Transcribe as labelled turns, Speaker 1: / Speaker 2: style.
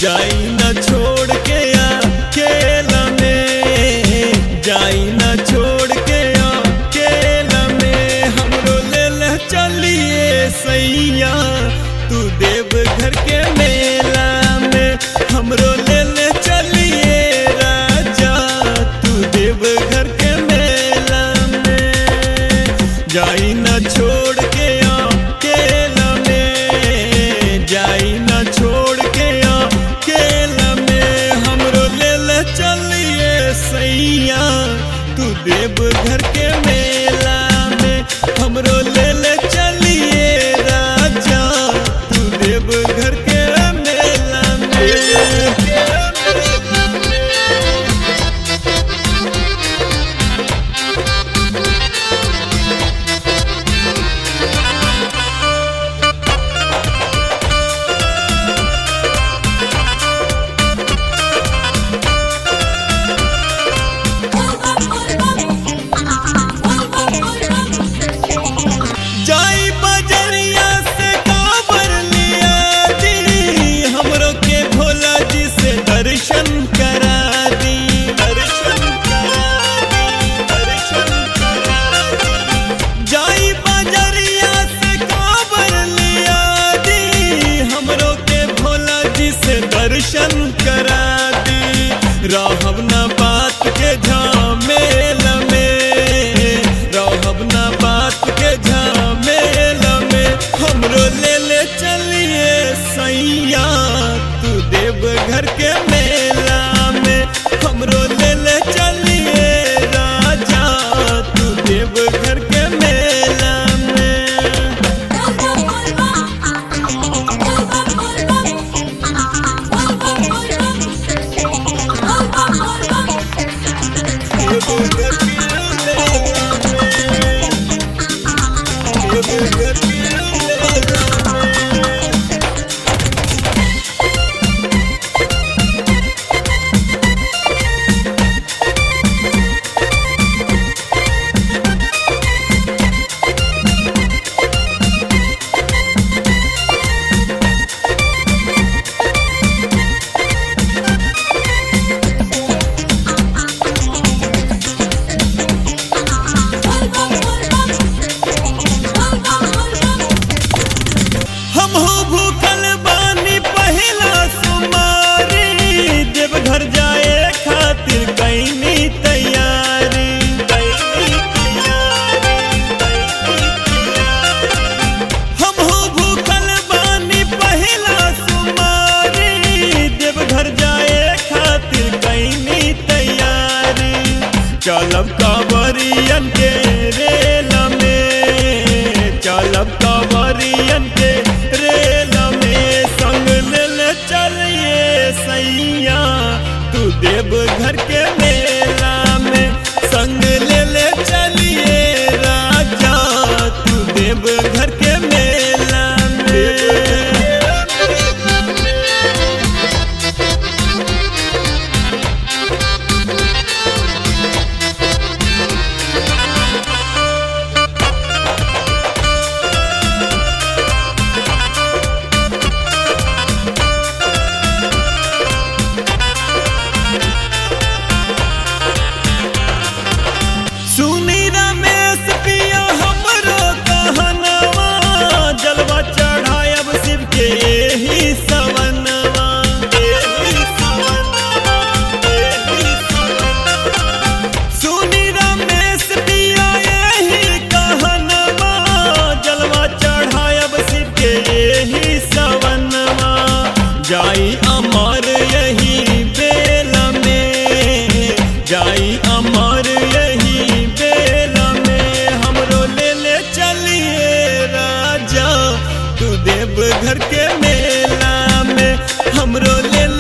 Speaker 1: जाई न छोड़ के अकेला में जाई न छोड़ के अकेला में हमरो ले ले चलिए सैया तू देव घर के मेला में हमरो ले ले चलिए राजा तू देव घर के मेला में जाई न छोड़ के अकेला में जाई न छोड़ के अकेला में हमरो ले ले चलिए सैया तू देव घर के मेला में हमरो ले ले चलिए राजा तू देव घर के मेला में जाई बजरिया से काबर लिया दी हमरो के भोला जी से दर्शन करा दी दर्शन करा दी दर्शन करा दी जाई बजरिया से काबर लिया दी हमरो के भोला जी से दर्शन करा दी रहब ना बात के झामेल में रहब ना बात के झामेल में हमरो ले ले चलिए सैया तू देव घर के मेला में हमरो ले ले चलिए राजा तू देव घर के मेला में देव घर के मेला में देव घर के मेला में हमहू भूखल बानी पहिला सुमारी देवघर जाए खातिर कैनी तैयारी कैनी तैयारी, कैनी तैयारी। हमहू भूखल बानी पहिला सुमारी देवघर जाए खातिर कैनी तैयारी चलब कांवरियन के रेल में चलब कांवरियन के रेल में संग ले ले चलिए सैया तू देव घर के मेला में संग ले ले चलिए राजा तू देव घर के मेला में सुनी रमेश पिया हमरो कहनवा जलवा चढ़ायब शिव के एही सवनवा एही सवनवा एही सवनवा सुनी रमेश पिया एही कहनवा जलवा चढ़ायब शिव के एही सवनवा जाई अमर यही बेल में जाई अमर यही बेल में हमरो ले ले चलिए राजा तू देव घर के मेला में हमरो ले